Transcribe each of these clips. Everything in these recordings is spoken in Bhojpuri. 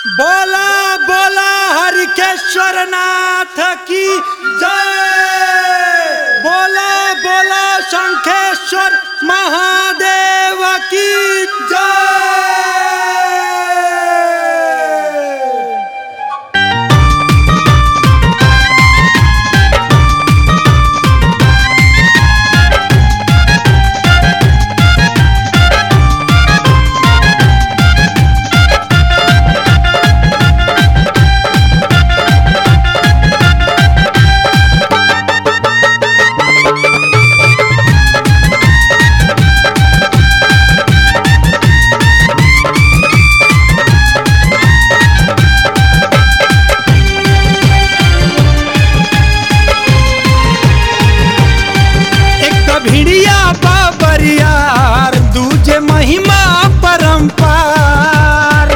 बोला बोला हरिकेश्वर नाथ की जय बोला बोला शंखेश्वर महादेव की जय एक तो भिड़िया बाबरियार दूजे महिमा परंपार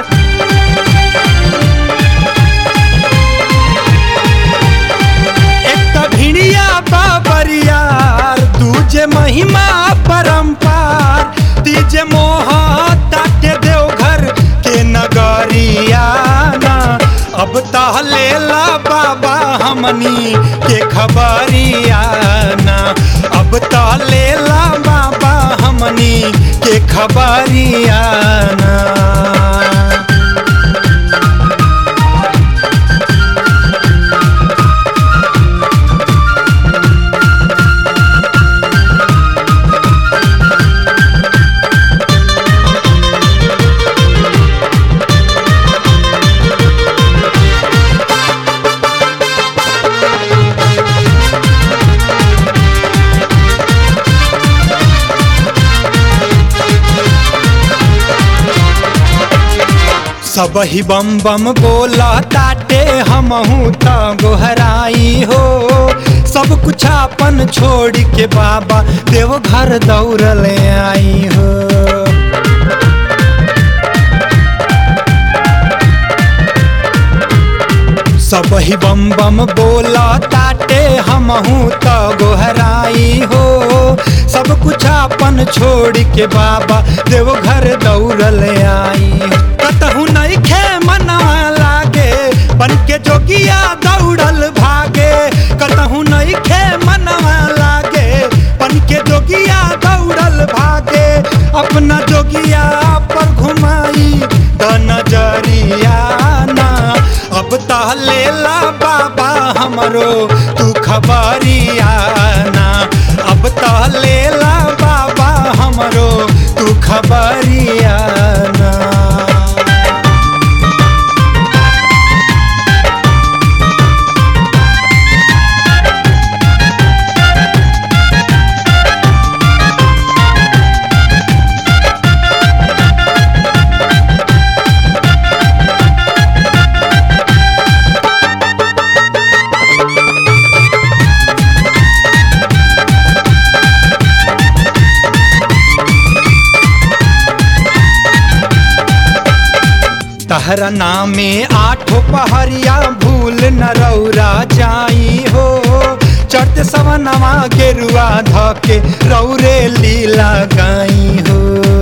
एक तो भिड़िया बाबरियार दूजे महिमा परंपार तीजे मोह ताटे देवघर के नगरियाना अब तह लेला बाबा हमनी के खबरियाना अब तह लेला बाबा हमनी के खबरियाना सब ही बम बम बोला ताटे हमहू त गोहराई हो सब कुछ अपन छोड़ के बाबा देव घर दौड़ल आई हो सब ही बम बम बोला ताटे हमहू त गोहराई हो सब कुछ अपन छोड़ के बाबा देव घर दौड़ल आई कतहू नहीं खे मनवा लागे बन के जोगिया दौड़ल भागे कतहू नहीं खे मनवा लागे बन के जोगिया दौड़ल भागे अपना जोगिया पर घुमाई द नजरिया ना अब तह लेला बाबा हमरो तू खबरिया ना अब तह लेला बाबा हमरो तू खबरिया ना तहरा नामे आठो पहरिया भूल न रौरा जाई हो चढ़ते सवनवा गेरुआ धके रौरे लीला गाई हो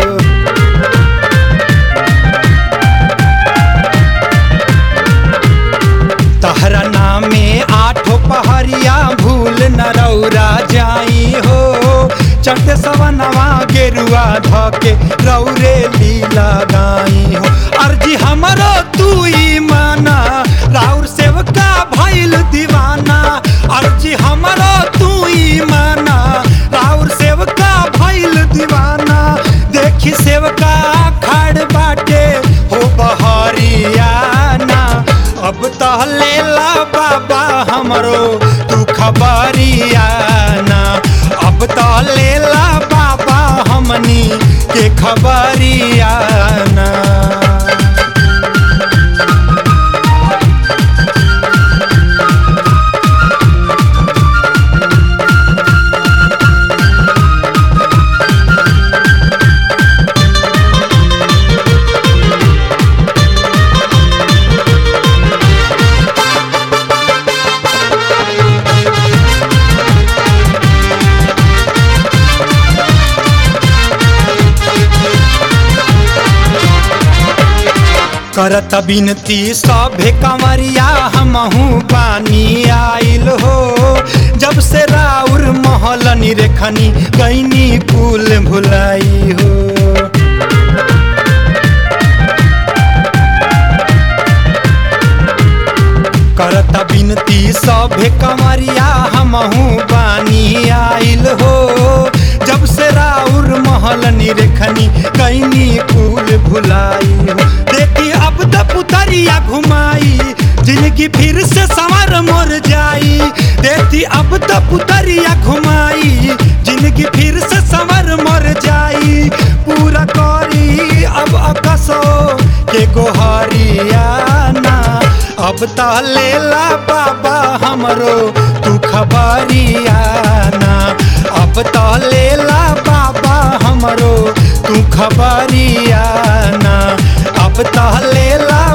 तहरा नामे आठो पहरिया भूल न रौरा जाई हो चढ़ते सवनवा गेरुआ धके रौरे लीला गाई हो अर्जी हमरो तू ही माना राउर सेवका भइल दीवाना अर्जी हमरो तू ही माना राउर सेवका भइल दीवाना देखी सेवका खड़ बाटे हो बहरियाना अब तह लेला बाबा हमरो तू खबरियाना अब तह लेला बाबा हमनी के खबरियाना करत बिनती सभे कंवरिया हमहू पानी आइल हो जब से राउर महल निरेखनी कैनी कुल भुलाई हो करत बिनती सभे कंवरिया हमहू पानी आइल हो जब से राउर महल निरेखनी कैनी कुल भुलाई हो देखी अब त पुतरिया घुमाई जिंदगी फिर से संवर मोर जाई देखी अब त पुतरिया घुमाई जिंदगी फिर से संवर मोर जाई पूरा करी अब अकसो के गोहरियाना अब त लेला बाबा हमरो तू खबरियाना अब त लेला बाबा हमरो तू खबरियाना अब त लेला